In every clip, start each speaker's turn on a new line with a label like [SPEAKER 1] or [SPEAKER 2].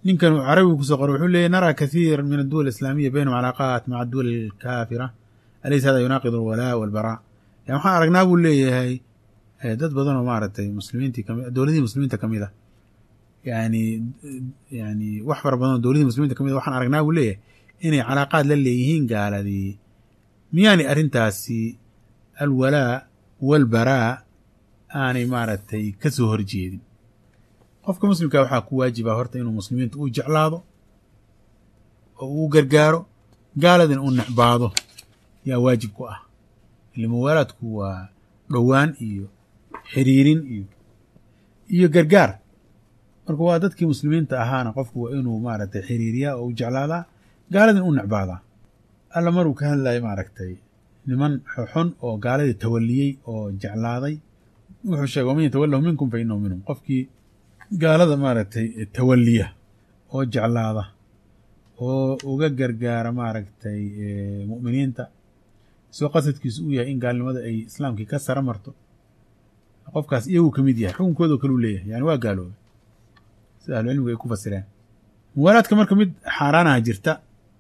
[SPEAKER 1] ninkan carabigu kusoo qoray wuxuu leeyahy naraa kathiir min adduwal alislaamiya baynahum calaaqaat maca adduwal alkaafira alaysa hada yunaaqid alwalaa walbaraa yan waxaan aragnaa buu leeyahay dad badan oo maaragtay muslimiintii kami dowladihii muslimiinta kamid a yani yani wax fara badan oo dowladihii muslimiinta kamid a waxaan aragnaa buu leeyahay inay calaaqaad la leeyihiin gaaladii miyaanay arrintaasi alwalaa walbaraa aanay maaragtay ka soo horjeedin qofka muslimka waxaa ku waajiba horta inuu muslimiinta uu jeclaado oo uu gargaaro gaaladina uu necbaado yaa waajib ku ah ile muwaalaadku waa dhowaan iyo xiriirin iyo iyo gargaar marka waa dadkii muslimiinta ahaana qofku waa inuu maaragtay xiriiriyaa oo u jeclaadaa gaaladina u necbaadaa alla maruu ka hadlayo maaragtay niman xun oo gaaladii tawaliyey oo jeclaaday wuxuu sheegay waman yatawallahu minkum fa inahu minhum qofkii gaalada maaragtay tawaliya oo jeclaada oo uga gargaara maaragtay mu'miniinta soo qasadkiisu uu yahay in gaalnimada ay islaamkii ka sara marto qofkaas iyagu ka mid yahay xukunkoodao kale u leeyahay yani waa gaaloobay sida ahlucilmigu ay ku fasireen muwaalaadka marka mid xaaraanaha jirta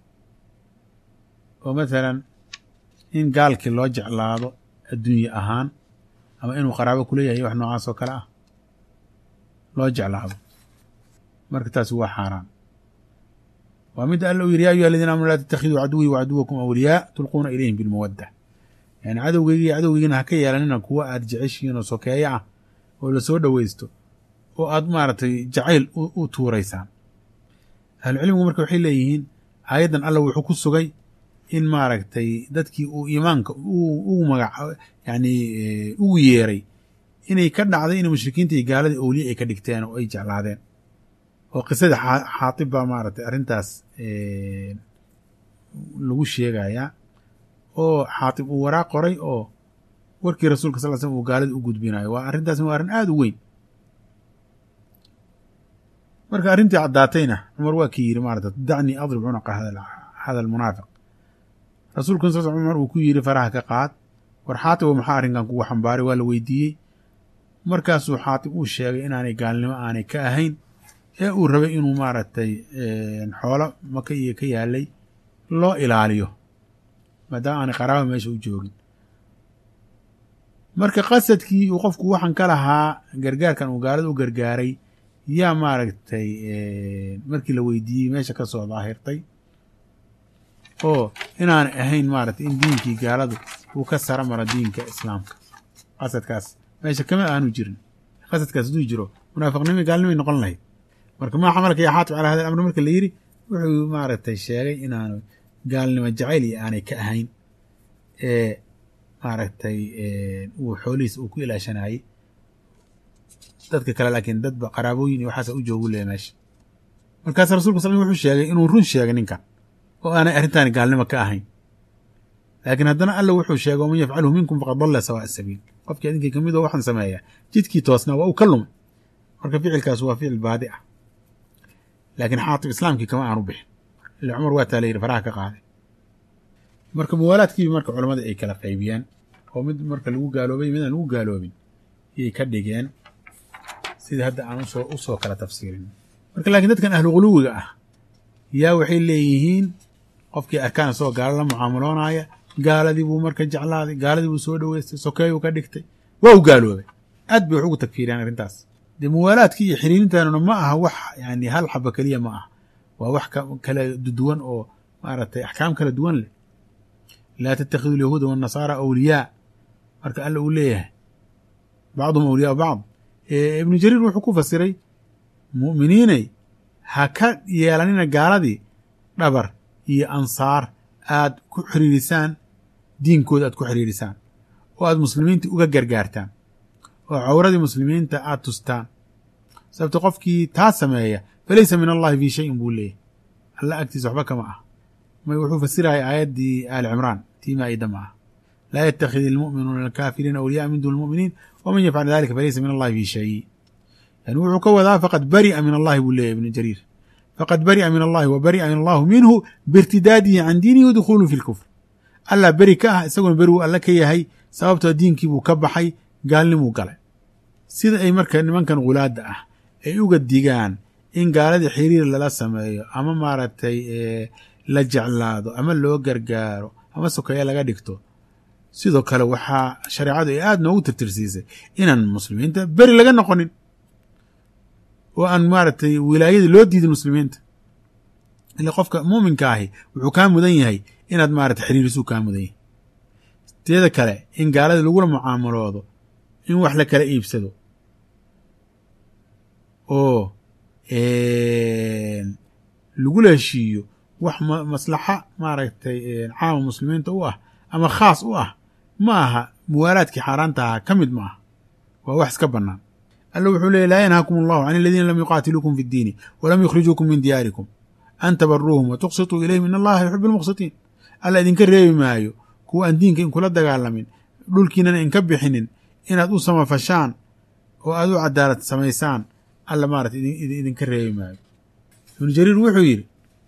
[SPEAKER 1] oo mathalan in gaalkii loo jeclaado adduunye ahaan ama inuu qaraabo kuleeyahay wax noocaas oo kale ah loo jeclaado marka taasi waa xaaraan waa midda alla u yidhi ya ayuha aladiina amanu laa tattakhiduu caduwii wa caduwakum awliyaa tulquuna ilayhim bilmawadda yani cadowgeyga iyo cadowgiigana ha ka yeelanina kuwa aad jeceshihiin oo sokeeyo ah oo lasoo dhowaysto oo aad maaragtay jacayl u tuuraysaan ahlucilmigu marka waxay leeyihiin aayaddan alla wuxuu ku sugay in maaragtay dadkii uu iimaanka ugu magac yani ugu yeeray inay ka dhacday in mushrikiinta iyo gaaladii owliye ay ka dhigteen oo ay jeclaadeen oo qisadii xaatib baa maaragtay arrintaas lagu sheegayaa oo xaatib uu waraaq qoray oo warkii rasuulka sal l slm uu gaalada u gudbinayo waa arrintaasna waa arrin aada u weyn marka arrintii caddaatayna cumar waa kii yidhi maarata dacnii adrib cunaqa hada almunaafiq rasuulkun sal cumar uu ku yidhi faraha ka qaad war xaatib oo maxaa arrinkan kugu xambaaray waa la weydiiyey markaasuu xaatib uu sheegay inaanay gaalnimo aanay ka ahayn ee uu rabay inuu maaragtay xoolo maka iyo ka yaalay loo ilaaliyo maadaama aanay qaraaba meesha u joogin marka qasadkii uu qofku waxan ka lahaa gargaarkan uu gaalada u gargaaray yaa maaragtay markii la weydiiyey meesha ka soo daahirtay oo inaanay ahayn maaragtay in diinkii gaaladu uu ka sara maro diinka islaamka qasadkaas meesha kama aanu jirin qasadkaas hadduu jiro munaafiqnimi gaalnimay noqon lahayd marka maa xamalka yaa xaatib calaa hada alamr marka la yidhi wuxuu maaragtay sheegay inaanu gaalnimo jacayl iyo aanay ka ahayn ee maaragtay uu xoolihiis uu ku ilaashanayey dadka kale laakiin dadba qaraabooyin iyo waxaasa u joogu leeya meesha markaas rasulka sal wuxuu sheegay inuu run sheegay ninkan oo aanay arrintaani gaalnimo ka ahayn laakiin haddana alla wuxuu sheegay waman yafcalhu minkum faqad dalla sawaa sabiil qofkii idinkii ka mid oo waxaan sameeya jidkii toosnaa waa uu ka lumay marka ficilkaas waa ficil baadi ah laakiin xaatib islaamkii kama aanu bixin ila cumar waa taa la yidhi faraha ka qaaday marka muwaalaadkiibi marka culammada ay kala qaybiyeen oo mid marka lagu gaaloobay midaan lagu gaaloobin yay ka dhigeen sida hadda aan usoo usoo kala tafsiirin marka laakiin dadkan ahlu quluwiga ah yaa waxay leeyihiin qofkii arkaan isagoo gaalo la mucaamaloonaya gaaladii buu marka jeclaaday gaaladii buu soo dhoweystay sokeeyuu ka dhigtay waa u gaaloobay aad bay wax ugu tagfiiriyaan arrintaas dee muwaalaadkii iyo xiriirintaanuna ma aha wax yani hal xaba keliya ma aha waa wax kala duwan oo maaragtay axkaam kala duwan leh laa tatakhidu alyahuuda waannasaara awliyaa marka alla uu leeyahay bacduhum awliyaa bacd ibnu jariir wuxuu ku fasiray mu'miniinay ha ka yeelanina gaaladii dhabar iyo ansaar aad ku xiriirisaan diinkooda aad ku xiriirisaan oo aad muslimiinta uga gargaartaan oo cawradii muslimiinta aad tustaan sababto qofkii taa sameeya falaysa min allahi fii shayin buu leeyahy alla agtiisa waxba kama ah may wuxuu fasiraya aayaddii aali cimraan tii maa'ida ma ah laa yattakhid ilmu'minuuna alkaafiriina awliya'a min duni lmu'miniin waman yafcal dalika falaysa min allahi fii shay yani wuxuu ka wadaa faqad bari'a min allahi buu leeyahy ibnu jariir faqad bari'a min allahi wa bari'a min allahu minhu biirtidaadihi can diinihi wa dukhuuluhu fi lkufr allah beri ka ah isaguna beri wuu alla ka yahay sababtoo diinkii buu ka baxay gaalnimuu galay sida ay marka nimankan gulaadda ah ay uga digaan in gaaladii xiriir lala sameeyo ama maaragtay la jeclaado ama loo gargaaro ama sokeeye laga dhigto sidoo kale waxaa shareecadu ay aada noogu tirtirsiisay inaan muslimiinta beri laga noqonin oo aan maaragtay wilaayadii loo diidin muslimiinta ila qofka muuminka ahi wuxuu kaa mudan yahay inaad maarata xiriirisuu kaa mudan yahay teeda kale in gaalada lagula mucaamaloodo in wax la kala iibsado oo lagula heshiiyo wax maslaxa maaragtay caama muslimiinta u ah ama khaas u ah ma aha muwaalaadkii xaaraanta ahaa ka mid ma aha waa wax iska bannaan alla wuxuu leeyay laa yanhaakum allahu can aladiina lam yuqaatiluukum fi ddiini walam yukhrijuukum min diyaarikum an tabaruuhum wa tuqsituu ilayhim in allaha yuxibu almuqsitiin alla idinka reebi maayo kuwa aan diinka in kula dagaalamin dhulkiinana inka bixinin inaad u samafashaan oo aad u cadaalad samaysaan alla maarata idinka reebi maayo ibnu jariir wuxuu yidhi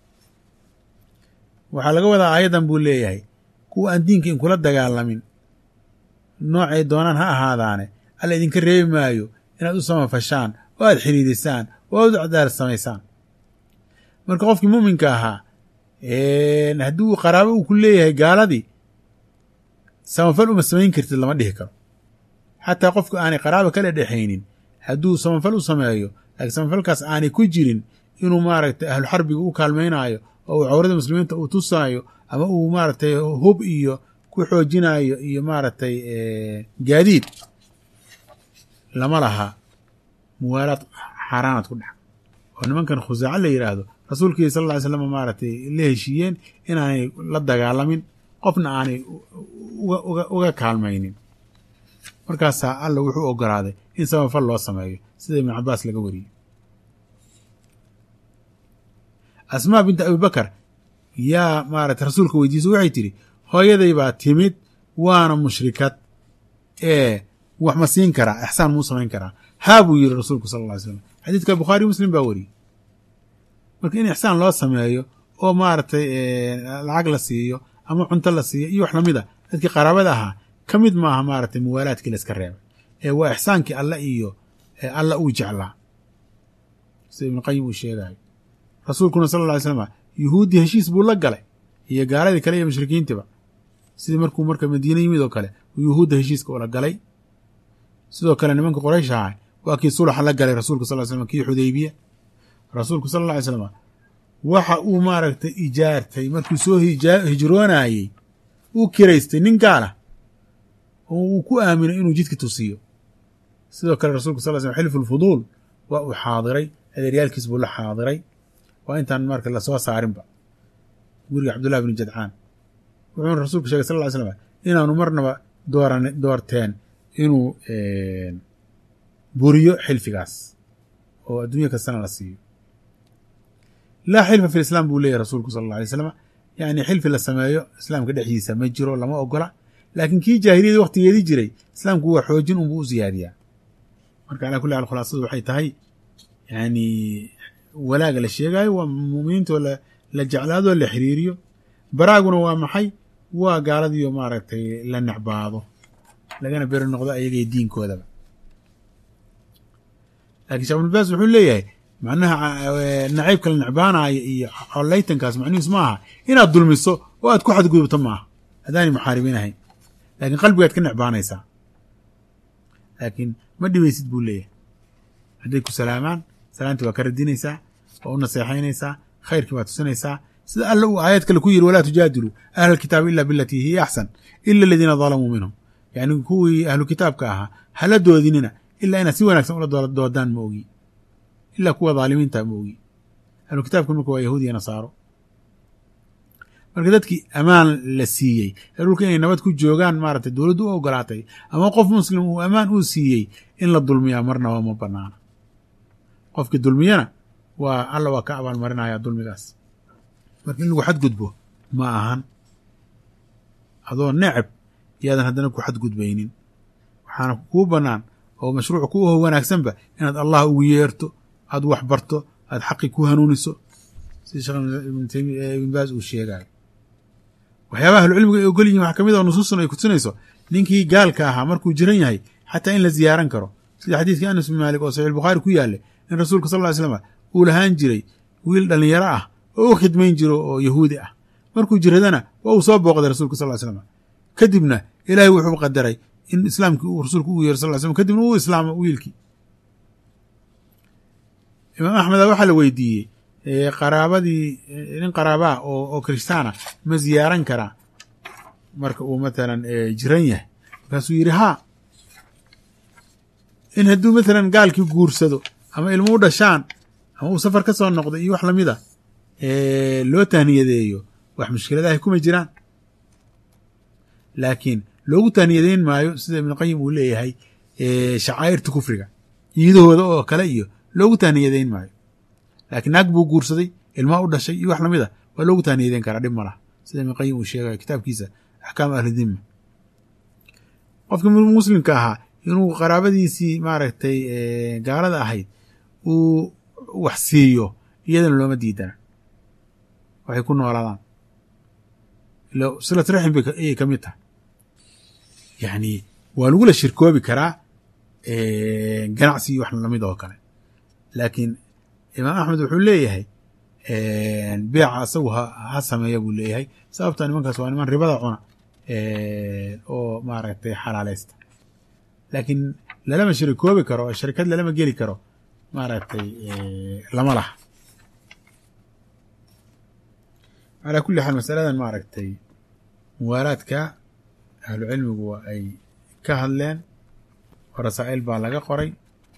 [SPEAKER 1] waxaa laga wadaa aayaddan buu leeyahay kuwa aan diinka in kula dagaalamin noocay doonaan ha ahaadaane alla idinka reebi maayo inaad u samafashaan oo aad xiriirisaan oo aad u cadaalad samaysaan marka qofkii muminka ahaa haddii uu qaraabo uu ku leeyahay gaaladii samafal uma samayn kartid lama dhihi karo xataa qofka aanay qaraaba kala dhexaynin hadduu samafal u sameeyo laakiin samafalkaas aanay ku jirin inuu maaragtay ahlu xarbiga u kaalmaynaayo oo uu cawrada muslimiinta uu tusaayo ama uu maaragtay hub iyo ku xoojinaayo iyo maaragtay gaadiid lama laha muwaalaad xaaraanaad ku dhex oo nimankan khusaaco la yidhaahdo rasuulkii sal lla ly slam maaragtay la heshiiyeen inaanay la dagaalamin qofna aanay uga kaalmaynin markaasaa alla wuxuu ogolaaday in samafal loo sameeyo sida ibnu cabaas laga wariyey asmaa binta abibakar yaa maaragtay rasuulka weydiisa waxay tidhi hooyaday baa timid waana mushrikad ee wax ma siin karaa ixsaan muu samayn karaa haa buu yidhi rasuulku sal lla ly slam xadiidka bukhaari muslim baa wariyey marka in ixsaan loo sameeyo oo maaragtay lacag la siiyo ama cunto la siiyo iyo wax lamid a dadkii qaraabada ahaa ka mid maaha maaragtay muwaalaadkii la iska reebay ee waa ixsaankii alla iyo alla uu jeclaa sida ibnu qayim uu sheegayo rasuulkuna sal lla ly slam yuhuuddii heshiis buu la galay iyo gaaladii kale iyo mushrikiintiba sidii markuu marka madiine yimid oo kale uu yuhuudda heshiiska ula galay sidoo kale nimanka qoraysh ahaa waa kii sulaxa la galay rasuulka sal ly slam kii xudaybiya rasuulku sal alla ly slam waxa uu maaragtay ijaartay markuu soo hijroonayey uu kiraystay nin gaala oo uu ku aaminay inuu jidka tusiyo sidoo kale rasulku sal slam xilfu lfuduul waa uu xaadiray adeeryaalkiis buu la xaadiray waa intaan marka lasoo saarinba guriga cabdullahi bni jadcaan wuxuuna rasuulku sheegay sal ly slam inaanu marnaba dooran doorteen inuu buriyo xilfigaas oo adduunya kastana la siiyo laa xilfa fi lislaam buu leeyahy rasuulku sal alla alay slam yani xilfi la sameeyo islaamka dhexdiisa ma jiro lama ogola laakiin kii jaahiliyadii waktigeedii jiray islaamku waa xoojin unbuu u siyaadiyaa marka alaa kulli xaal khulaasadu waxay tahay yani walaaga la sheegaayo waa muminiintoo la jeclaadoo la xiriiriyo baraaguna waa maxay waa gaaladiiyo maaragtay la necbaado lagana beri noqdo ayagay diinkoodaba lakin shekh ibnu baas wuxuu leeyahay macnaha nacaybka la necbaanayo iyo collaytankaas macnihiis ma aha inaad dulmiso oo aad ku xadgudubto maaha haddaanay muxaaribiin ahayn laakiin qalbigaad ka necbaanaysaa laakiin ma dhibaysid buu leeyahay hadday ku salaamaan salaantii waa ka radinaysaa waa u naseexaynaysaa khayrkii waa tusinaysaa sida alla uu aayad kale ku yidhi walaa tujaadiluu ahla alkitaabi ila bilatii hiya axsan ila aladiina dalamuu minhum yani kuwii ahlu kitaabka ahaa hala doodinina ilaa inaad si wanaagsan ula doodaan ma ogi ilaa kuwa dhaalimiinta ma ogi ahlu kitaabka marka waa yahuud iyo nasaaro marka dadkii ammaan la siiyey ee dhulka inay nabad ku joogaan maaragtay dowladdu u ogolaatay ama qof muslim uu ammaan uu siiyey in la dulmiyaa marnaba ma banaana qofkii dulmiyana waa alla waa ka abaalmarinaya dulmigaas marka in lagu xadgudbo ma ahan adoo necab yaadan haddana ku xadgudbaynin waxaana kuu bannaan oo mashruuc ku aho wanaagsanba inaad allah ugu yeerto aad wax barto aad xaqi ku hanuuniso sida sheekh ibn baas uu sheegayo waxyaabaha ahlucilmiga ay ogol yihin waxa kamid a nusuustuna ay kutusinayso ninkii gaalka ahaa markuu jiran yahay xataa in la ziyaaran karo sida xadiidkii anas bin maalik oo saxiix bukhaari ku yaallay in rasuulka sal ly slam uu lahaan jiray wiil dhallinyaro ah oo u khidmayn jiro oo yahuudi ah markuu jiradana waa uu soo booqday rasulka sal ly slam kadibna ilaahay wuxuu qadaray in islaamkii uu rasuulku ugu yeero sal ly slam kadibna uu islaamo wiilkii imaam axmeda waxaa la weydiiyey qaraabadii nin qaraabaa oo oo kirishtaana ma ziyaaran karaa marka uu matalan jiran yahay markaasuu yidhi haa in hadduu matalan gaalkii guursado ama ilmo u dhashaan ama uu safar ka soo noqdo iyo wax lamida loo tahniyadeeyo wax mushkiladahay kuma jiraan laakiin loogu tahniyadeyn maayo sida ibnuqayim uu leeyahay shacaa'irta kufriga ciidahooda oo kale iyo loogu tahniyadeyn maayo laakiin naag buu guursaday ilmaa u dhashay iyo wax lamid a waa loogu tahniyadeyn karaa dhib ma laha sida ibnuqayim uu sheegayo kitaabkiisa axkaamu ahlidima qofkii muslimka ahaa inuu qaraabadiisii maaragtay gaalada ahayd uu wax siiyo iyadana looma diidana waxay ku noolaadaan ila silat raxim bay ayay ka mid tahay yacni waa lagula shirkoobi karaa ganacsi iyo wax lamid oo kale laakiin imaam axmed wuxuu leeyahay beeca asagu ha sameeya buu leeyahay sababta nimankaas waa niman ribada cuna oo maaragtay xalaaleysta laakiin lalama shirikoobi karo oo sharikad lalama geli karo maaragtay lama laha calaa kulli xaal masaladan maaragtay muwaalaadka ahlu cilmigu waa ay ka hadleen oo rasaa'il baa laga qoray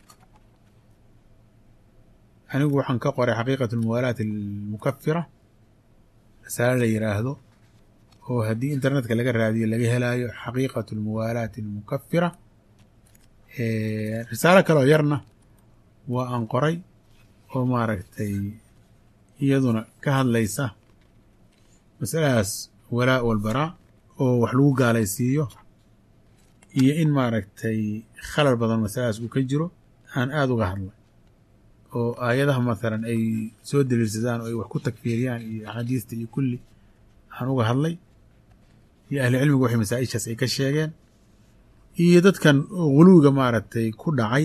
[SPEAKER 1] anigu waxaan ka qoray xaqiiqatu almuwaalaat almukafira rasaale la yidhaahdo oo haddii internetka laga raadiyo laga helaayo xaqiiqatu almuwaalaati almukafira risaalo kaloo yarna waa aan qoray oo maaragtay iyaduna ka hadlaysa masaladaas walaa walbaraa oo wax lagu gaalaysiiyo iyo in maaragtay khalal badan masaladaas uu ka jiro aan aada uga hadlay oo aayadaha mathalan ay soo daliilsadaan oo ay wax ku takfiiriyaan iyo axaadiista iyo kulli aan uga hadlay iyo ahli cilmigu waxay masaa-ishaas ay ka sheegeen iyo dadkan guluwiga maaragtay ku dhacay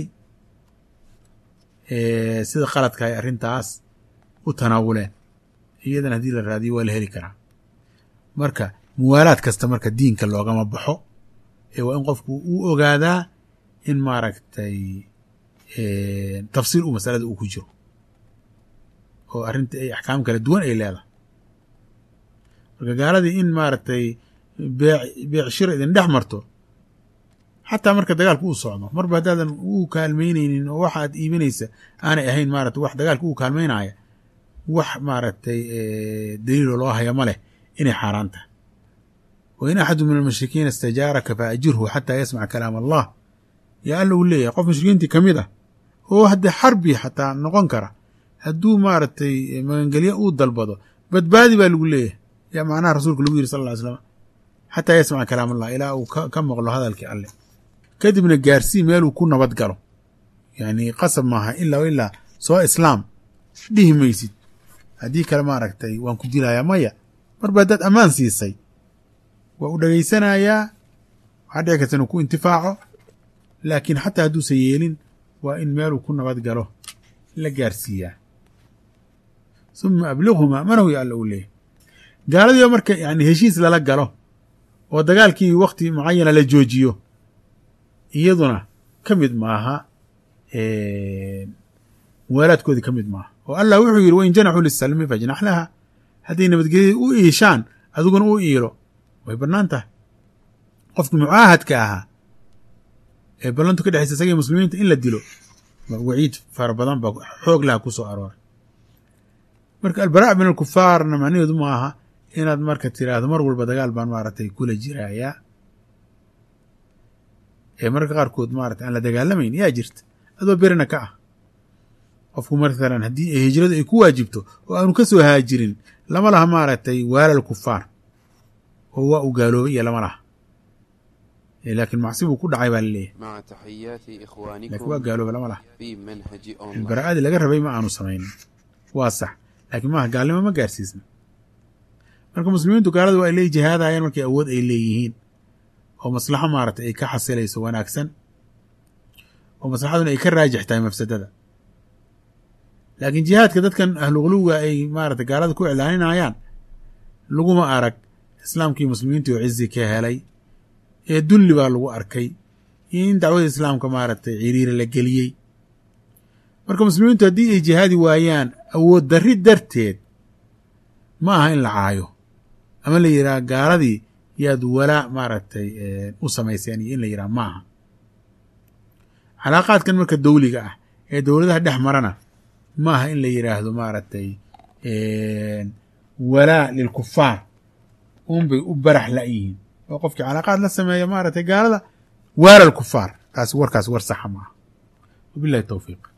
[SPEAKER 1] sida qaladka ay arrintaas u tanaawuleen iyadan haddii la raadiyo waa la heli karaa marka muwaalaad kasta marka diinka loogama baxo ee waa in qofku uu ogaadaa in maaragtay tafsiil uu masalada uu ku jiro oo arrinta ay axkaam kala duwan ay leedahay marka gaaladii in maaragtay beec beec shira idin dhex marto xataa marka dagaalku uu socdo marba haddaadan u kaalmaynaynin oo waxa aad iibinaysa aanay ahayn maarata wax dagaalka uu kaalmaynaya wax maaragtay daliiloo loo haya ma leh inay xaaraan tahay wa in axadu min almushrikiina istajaaraka fa ajirhu xataa yasmaca kalaam allah yaa alla uu leeyahay qof mushrikiintii ka mid ah oo haddee xarbi xataa noqon kara hadduu maaragtay magangelyo uu dalbado badbaadi baa lagu leeyahay yaa macnaha rasuulka lagu yiri sal ll ly slam xataa yasmaca kalaam allah ilaa uu ka maqlo hadalkii alleh kadibna gaarsii meeluu ku nabad galo yacni qasab maaha ilaa o ilaa soo islaam dhihi maysid haddii kale maaragtay waan ku dilayaa maya marba haddaad ammaan siisay waa u dhegaysanayaa waxaa dhici karta inuu ku intifaaco laakiin xataa hadduusan yeelin waa in meeluu ku nabad galo la gaarsiiyaa suma ablighuma manahu ya alla uu leeyahy gaaladiiba marka yani heshiis lala galo oo dagaalkii wakti mucayana la joojiyo iyaduna ka mid maaha muwaalaadkoodii ka mid maaha oo allah wuxuu yidhi wain janaxuu lisalmi fajnax laha hadday nabadgelyada u iishaan adiguna u iilo way bannaan tahay qofkii mucaahadka ahaa ee ballantu ka dhexaysa isagii muslimiinta in la dilo waciid fara badan baa xoog laha ku soo arooray marka albaraa min alkufaarna macnaheedu ma aha inaad marka tiraahdo mar walba dagaal baan maaragtay kula jiraayaa ee mararka qaarkood maarata aan la dagaalamayn yaa jirta adoo berina ka ah qofku mathalan haddii hijradu ay ku waajibto oo aanu ka soo haajirin lama laha maaragtay waalal kufaar oo waa uu gaaloobay iyo lama laha laakiin macsi buu ku dhacay baa laleeyahay laakiin waa gaalooba lama laha ilbaraa'adii laga rabay ma aanu samaynin waa sax laakiin maaha gaalnimo ma gaarsiisna marka muslimiintu gaalada waa ay la jihaadayaan markay awood ay leeyihiin oo maslaxo maaragtay ay ka xasilayso wanaagsan oo maslaxaduna ay ka raajix tahay mafsadada laakiin jihaadka dadkan ahluquluga ay maarata gaalada ku iclaaninayaan laguma arag islaamkii muslimiintii oo cizi ka helay ee dulli baa lagu arkay iyo in dacwada islaamka maaragtay ciriiri la geliyey marka muslimiintu haddii ay jihaadi waayaan awood darri darteed ma aha in la caayo ama la yidhaha gaaladii yaad walaa maaragtay u samayseen iyo in la yidhaha ma aha calaaqaadkan marka dawliga ah ee dowladaha dhex marana ma aha in la yidhaahdo maaragtay walaa lilkufaar unbay u barax la'yihiin oo qofkii calaaqaad la sameeya maaragtay gaalada waala alkufaar taasi warkaas war saxa maaha wabillahi towfiiq